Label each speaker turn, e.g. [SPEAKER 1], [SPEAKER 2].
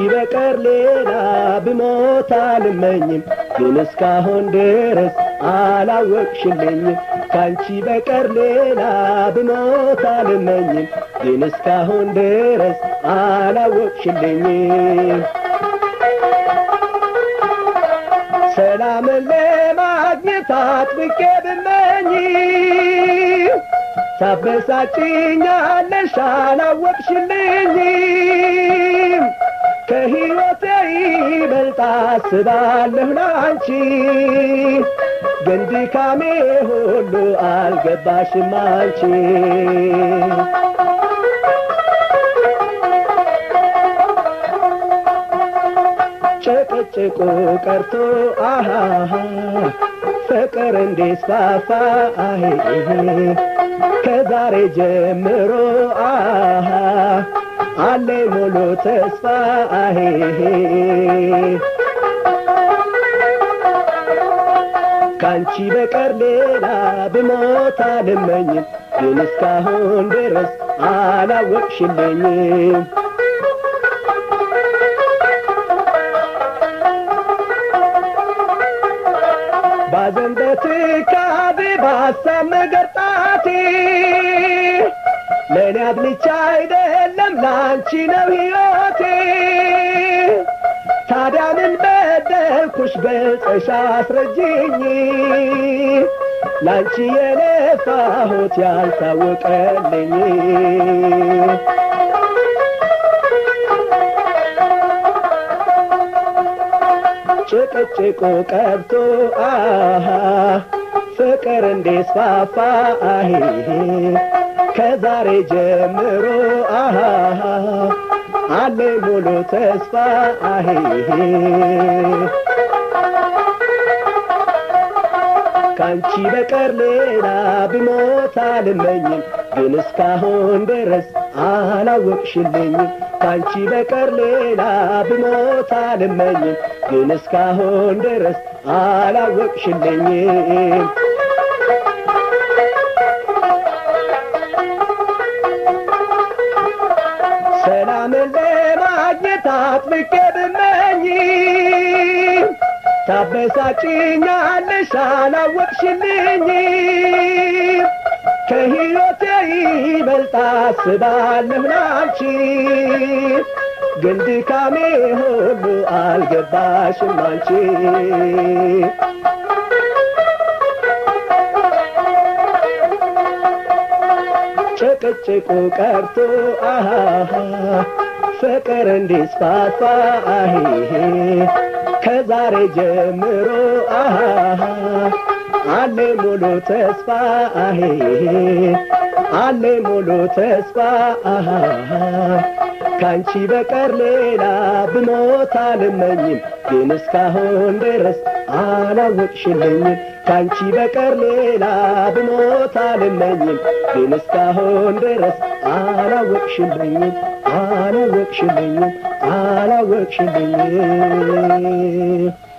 [SPEAKER 1] በቀር ሌላ ብሞት አልመኝም ግን እስካሁን ድረስ አላወቅሽልኝም ካንቺ በቀር ሌላ ብሞት አልመኝም ግን እስካሁን ድረስ አላወቅሽልኝም ሰላምን ለማግኘት አጥብቄ ብመኝ ታበሳጭኛለሽ አላወቅሽልኝም ከሕይወቴ ይበልጥ አስባለሁ ላንቺ ግን ድካሜ ሁሉ አልገባሽም አንቺ ጭቅጭቁ ቀርቶ አሃ ፍቅር እንዲስፋፋ አሄ ከዛሬ ጀምሮ አሃ አለ ሙሉ ተስፋ አሄ ካንቺ በቀር ሌላ ብሞት አልመኝም ግን እስካሁን ድረስ አላወቅሽልኝም ባዘን በትካዜ በሀሳብ መገርጣቴ ለእኔ አድልቻ አይደለም ለአንቺ ነው ሕይወቴ ታዲያ ምን በደልኩሽ ገልጸሽ አስረጅኝ ላንቺ የለፋሁት ያልታወቀልኝ ጭቅጭቁ ቀብቶ አሃ ፍቅር እንዲስፋፋ አሄ ከዛሬ ጀምሮ አሃ አለ ሙሉ ተስፋ አሄ ካንቺ በቀር ሌላ ብሞት አልመኝም ግን እስካሁን ድረስ አላወቅሽልኝም ካንቺ በቀር ሌላ ብሞት አልመኝም ግን እስካሁን ድረስ አላወቅሽልኝም ሰላምን ለማግኘት አጥብቄ ብመኝ ታበሳጭኛለሽ አላወቅሽልኝም ከሕይወቴ ይበልጥ አስባለሁ ላንቺ ግን ድካሜ ሁሉ አልገባሽም አንቺ ጭቅጭቁ ቀርቶ አሃ ፍቅር እንዲስፋፋ አሄ ከዛሬ ጀምሮ አሃ አለ ሙሉ ተስፋ አሄ አለ ሙሉ ተስፋ አሃ ካንቺ በቀር ሌላ ብሞት አልመኝም ግን እስካሁን ድረስ አላወቅሽልኝም ካንቺ በቀር ሌላ ብሞት አልመኝም ግን እስካሁን ድረስ አላወቅሽልኝም አላወቅሽልኝም አላወቅሽልኝም